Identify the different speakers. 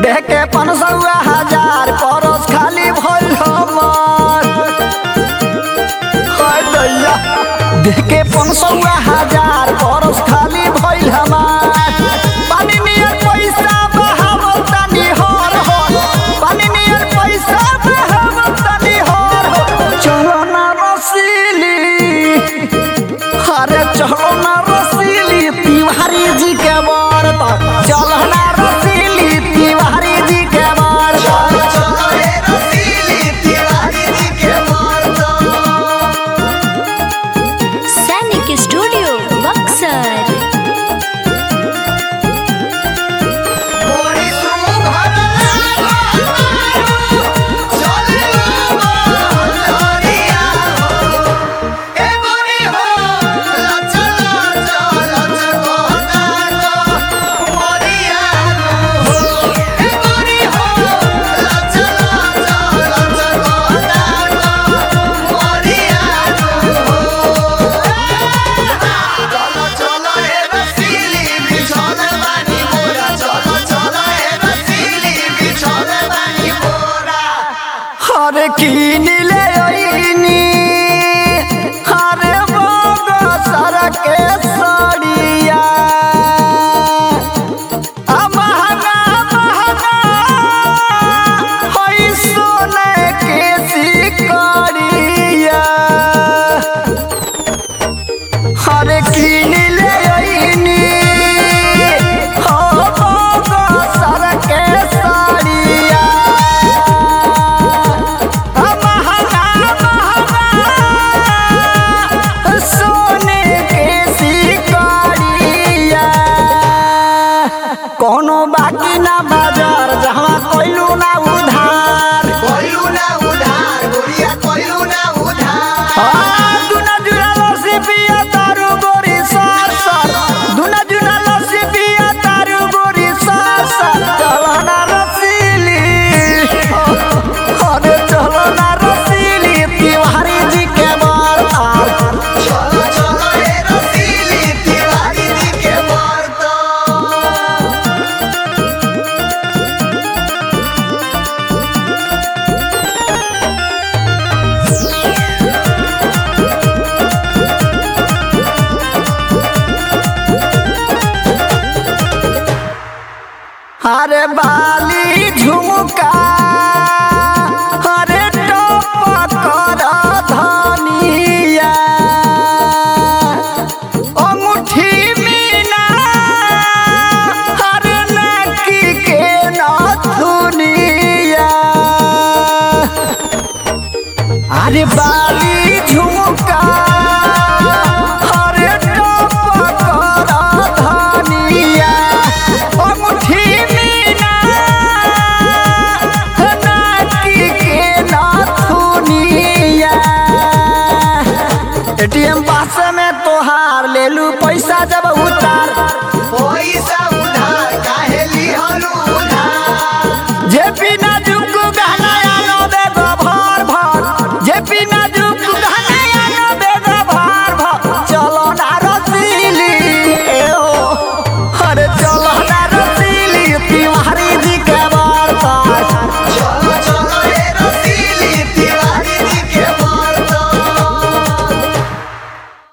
Speaker 1: देह के पनसौआ हजार परस खाली भइल हमर हाय दैया देह के पनसौआ हजार परस खाली भइल हमार पानी नियर पैसा बहावल तनी हर हो पानी नियर पैसा बहावल तनी हर हो चलो ना रसीली अरे चलो ना रसीली तिवारी जी के बरत चलो ना रसीली तिवारी जी के बरत
Speaker 2: सैनिक स्टूडियो बक्सर
Speaker 1: अरे कीन ले आईनी अरे बोगो सर के सड़िया आ महंगा महंगा होई सोने के सिकड़िया अरे कीन ले आईनी हो बोगो सर के सड़िया महंगा महंगा सोने के सिकड़िया कोनो बाकी ना बाजार जहाँ कोइलू ना उधार आ, दुना जुना लस्सी पिया तारू गोरी सार सार दुना जुना लस्सी पिया तारू गोरी सार सार चलो ना रसीली अरे चलो ना रसीली तिवारी जी के बरतार अरे बाली झुमका अरे टोप कर धनिया अंगूठी मीना अरे नकी के नथुनिया अरे बा